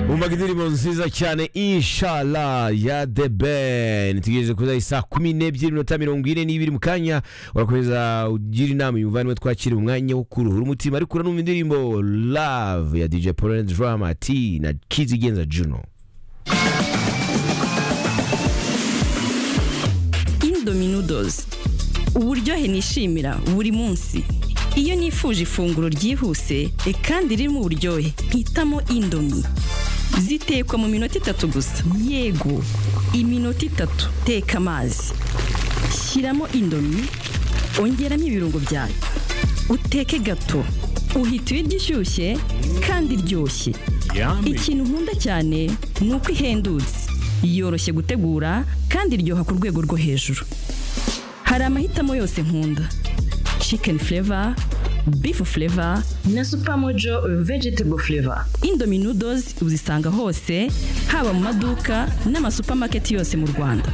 bumvaga indirimbo nziza cyane inshala ya the ben tugejeje kuza isaa kumi n'ebyiri n'iminota mirongo ine n'ibiri mu kanya urakomeza ugira inama uyu muvandimwe twakira umwanya wo kuruhura umutima ariko uranumva indirimbo love ya dj pauline drama t na kizigenza juno indominodozi uburyohe nishimira buri munsi iyo nifuje ifunguro ryihuse e kandi ririmo uburyohe mpitamo indomi zitekwa mu minota itatu gusa yego iminota itatu teka amazi shyiramo indomi ongeramo ibirungo byayo uteke gato uhita ibiryo ishyushye kandi iryoshye ikintu nkunda cyane ni uko ihendutse yoroshye gutegura kandi iryoha ku rwego rwo hejuru hari amahitamo yose nkunda chicken flavor beef flavor na supermojo vegetable flavor indomie noodles uzisanga hose haba mu maduka n'amasupamaketi yose mu rwanda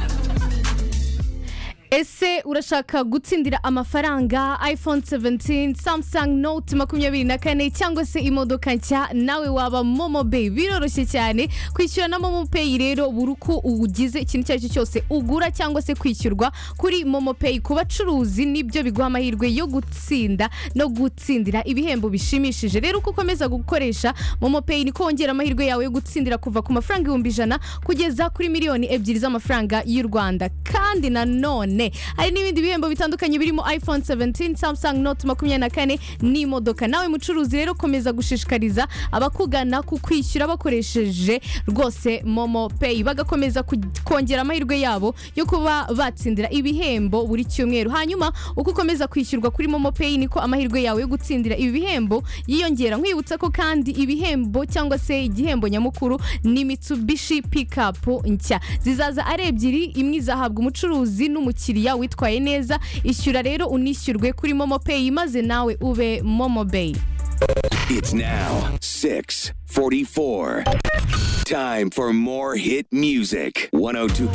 ese urashaka gutsindira amafaranga iphone 17 samsung note makumyabiri na kane cyangwa se imodoka nshya nawe waba momo pay biroroshye cyane kwishyura na momo pay rero buri uko ugize ikintu icyo ari cyo cyose ugura cyangwa se kwishyurwa kuri momo pay ku bacuruzi nibyo biguha amahirwe yo gutsinda no gutsindira ibihembo bishimishije rero uko ukomeza gukoresha momo pay niko wongera amahirwe yawe yo gutsindira kuva ku mafaranga ibihumbi ijana kugeza kuri miliyoni ebyiri z'amafaranga y'u rwanda kandi nanone hari n'ibindi bihembo bitandukanye birimo iphone 17 samsung note makumyabiri na kane n'imodoka nawe mucuruzi rero komeza gushishikariza abakugana ku kwishyura bakoresheje rwose momo pay bagakomeza ku- kongera amahirwe yabo yo kuba batsindira ibihembo buri cyumweru hanyuma uko ukomeza kwishyurwa kuri momo pay niko amahirwe yawe yo gutsindira ibi bihembo yiyongera nkwibutsa ko kandi ibihembo cyangwa se igihembo nyamukuru ni mitsubishi pikapu nshya zizaza ari ebyiri imwe izahabwa umucuruzi n'umukiriya umukiriya witwaye neza ishyura rero unishyurwe kuri momo peyi maze nawe ube momo beyi It's now 644. Time for more hit music. 102.9